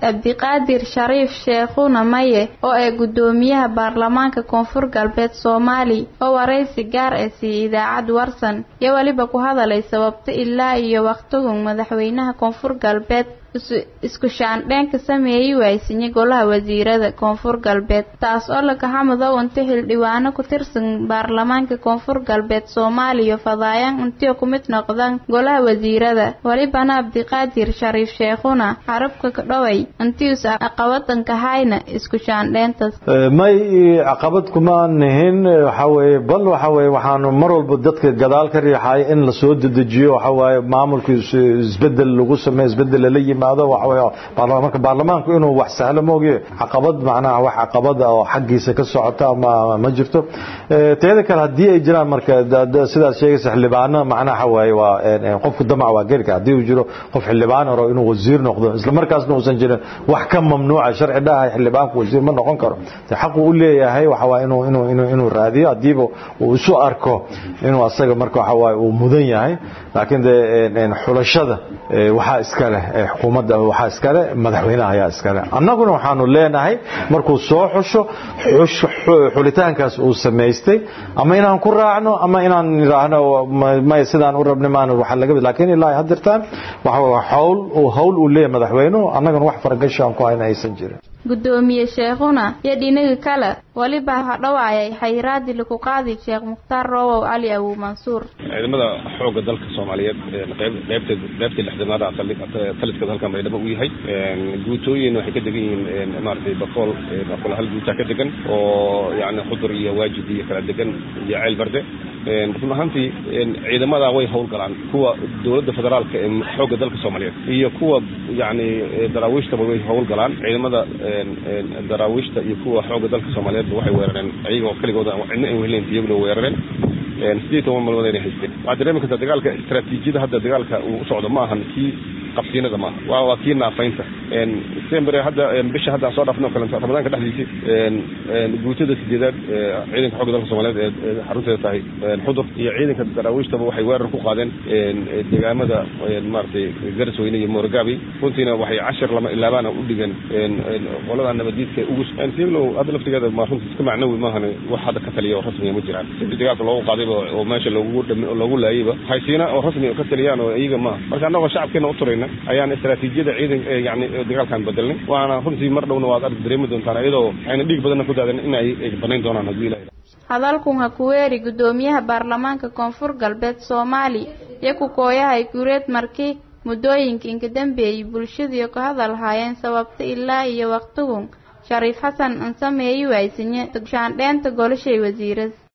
cabdiqaadir shariif sheekhuna maye oo ay gudoomiyaha baarlamaanka koonfur galbeed soomaali oo waraysi gaar ah siiyey idaacad warsan iyo weliba ku hadalay sababta ilaa iyo wakhtigun madaxweynaha koonfur galbeed isku shaandheen ka sameeyey waaysinye golaha wasiirada koonfur galbeed taas oo lakaxamudow inta xildhibaano ku tirsan baarlamaanka koonfur galbeed soomaaliya fadaayaan intiyo ku mid noqdaan golaha wasiirada welibana cabdiqaadir shariif sheekhuna carabka ka dhoway intius caqabadanka hayna isku shaandheentaas may caqabad kuma nihin waxa weeye bal waxa weeye waxaanu mar walba dadka gadaal ka riixay in la soo dedejiyo waxa waaye maamulka isbedel lagu sameeyo isbedel lala yimaado waxa weeye baarlamaanka baarlamaanku inuu wax sahlo moogiye caqabad macnaha wax caqabad oo xaggiisa ka socota ama ma jirto teeda kale haddii ay jiraan marka sidaad sheegaysa xildhibaano macnaha waxa waaye waa qofku damac waa geli kara haddii uu jiro qof xildhibaan oro inuu wasiir noqdo isla markaasna uusan jirin wax ka mamnuuca sharci dhahay xildhibaanku wasiir ma noqon karo xaqu u leeyahay waxa waaye inuu inuu inuu inuu raadiyo hadiiba uu isu arko inuu asaga marka waxa waaye uu mudan yahay laakiin dee xulashada waxaa iska leh xukuumadda waxaa iska leh madaxweynaha ayaa iska leh annaguna waxaanu leenahay markuu soo xusho xulitaankaas uu samaystay ama inaan ku raacno ama inaan nidhaahno may sidaan u rabnay maan waxa laga laakiin ilaa haddirtaan waxa hawl hawl uu leeyahay madaxweynuhu annagana wax faragasho aan ku hayna aysan jirin gudoomiye sheekhuna iyo dhinaga kale weliba hadhowaayay xayiraadii lagu qaadi sheekh mukhtaar roowow cali awow mansuur ciidamada xoogga dalka soomaaliyeed qeybta qeybtii lixdanaada taliska halkan baydhabo u yahay guutooyin waxay ka degan yihiin maaragtay bakool bakool hal guutaa ka degan oo yani khudur iyo waajid iyo kala degan iyo ceel barde run ahaantii ciidamada way howlgalaan kuwa dowladda federaalka ee xoogga dalka soomaaliyeed iyo kuwa yani daraawiishtaba way howlgalaan ciidamada daraawiishta iyo kuwa xoogga dalka soomaaliyeedba waxay weerareen iyagoo keligooda cidna an wehleyn iyaguna weerareen sideed toban malmood ayna haysteen waxaad dareemi kartaa dagaalka istaraatiijiyada hadda dagaalka uu u socdo ma ahan kii qabsiinada maaha waa waa kii naafaynta december hadda bisha hadda aan soo dhaafno kale ramadaanka dhexdiisii guutada sideedaad ciidanka xoogga dalka soomaaliyeed ee xarunteeda tahay xudur iyo ciidanka daraawiishtaba waxay weerar ku qaadeen deegaamada maaragtay garsweyne iyo moorogaabi runtiina waxay cashar lama ilaabaana u dhigeen qolada nabadiidka ugu siglow hadda laftigeeda ma runtii iska macnawi maahan wax hadda ka taliya oo rasmiga ma jiraan sidii dagaalka loogu qaadayba oo meesha loogu loogu laayayba haysiina oo rasmi ka taliyaan oo iyaga maaha marka annagoo shacabkeena u turayna ayaan istaraatiijiyada ciidan yani dagaalkan bedelnay waana runtii mar dhowna waad arki dareemi doontaan iyadoo ayna dhiig badanna ku daadan in ay banayn doonaan haddii ilaha hadalkun ha ku weeri gudoomiyaha baarlamaanka koonfur galbeed soomaali iyo ku kooyahay gureed markii muddooyinka inka dambeeyey bulshadiiyo ka hadal haayeen sababta ilaa iyo wakhtigun shariif xasan an sameeyi waaysinye shaandheenta golashay wasiirada